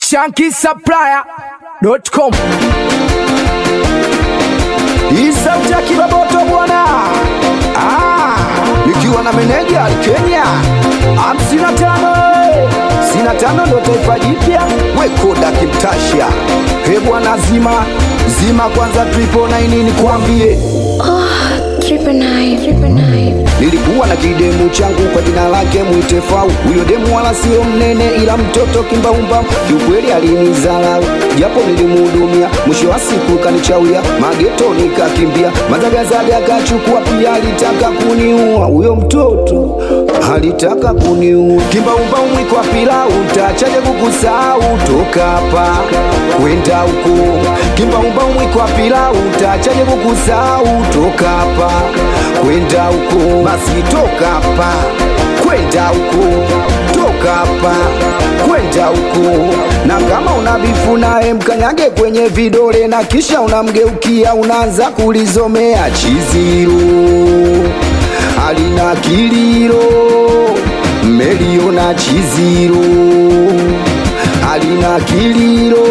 shankisupplier.com. Hii sauti ya kibaboto bwana, ah, nikiwa na meneja Kenya hamsini na tano hamsini na tano ndo taifa jipya wekoda kimtasha he bwana, zima zima kwanza triple nine nikwambie Triple nine, triple nine. Nilikuwa na kidemu changu kwa jina lake mwite Fau. Huyo demu wala sio mnene, ila mtoto kimbaumba, kiukweli alinizarau, japo nilimhudumia. Mwisho wa siku kanichauya mageto, nikakimbia mazagazaga, akachukua pia, alitaka kuniua. Huyo mtoto alitaka kuniua. Kimbaumba umwikwa pilau, ntachaje kukusahau? Toka hapa kwenda huko. Kimbaumba umwikwa pilau, ntachaje kukusahau? Toka hapa kwenda huko, basi toka hapa kwenda huko, toka hapa kwenda huko. Na kama una bifu naye mkanyage kwenye vidole, na kisha unamgeukia unaanza kulizomea chiziro alina kiliro meliona chiziro alina kiliro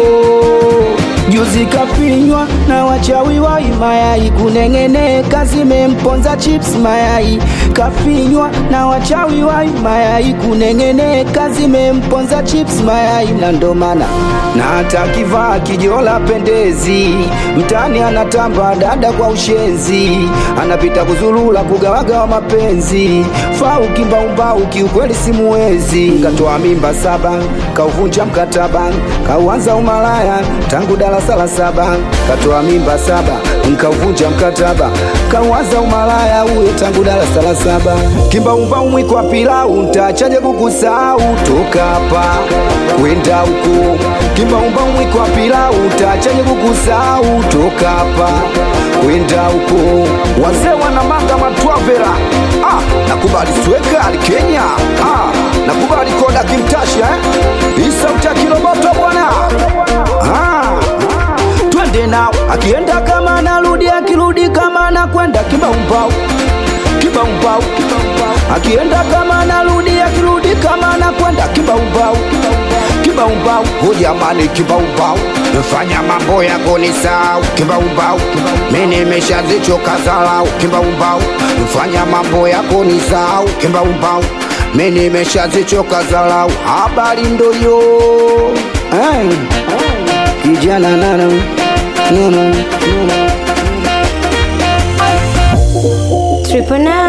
juzi kafinywa na wachawi wa mayai kuneng'eneka zimemponza chips mayai kafinywa na wachawi wa mayai kuneng'eneka zimemponza chips mayai na ndo maana na hata kivaa kijola pendezi mtani anatamba dada kwa ushenzi anapita kuzulula kugawagawa mapenzi fau kimbaumbau kiukweli simuwezi katoa mimba saba kauvunja mkataba kauanza umalaya tangu darasa la saba katoa mimba saba nkauvunja mkataba kauanza umalaya huyo tangu darasa la saba kimbaumbau mwikwa pilau ntachaje kukusahau toka hapa kwenda huko kimbaumbau mwikwa pilau ntachaje kukusahau toka hapa kwenda huko wazee wanamanga matwavera ah, nakubali sweka ali Kenya ah, nakubali koda kimtasha eh? hii sauti ya kiroboto bwana ah, twende nao akienda kama anarudi akirudi kama anakwenda kibaumbau kibaumbau akienda kama anarudi akirudi kama anakwenda kibaumbau kibaumbau ho jamani kibaumbau fanya mambo yako ni sawa kibaumbau mimi nimeshazichoka zalau kibaumbau fanya mambo yako ni sawa kibaumbau mimi nimeshazichoka zalau habari ndo yo hey. kijana nana nana Triple nine.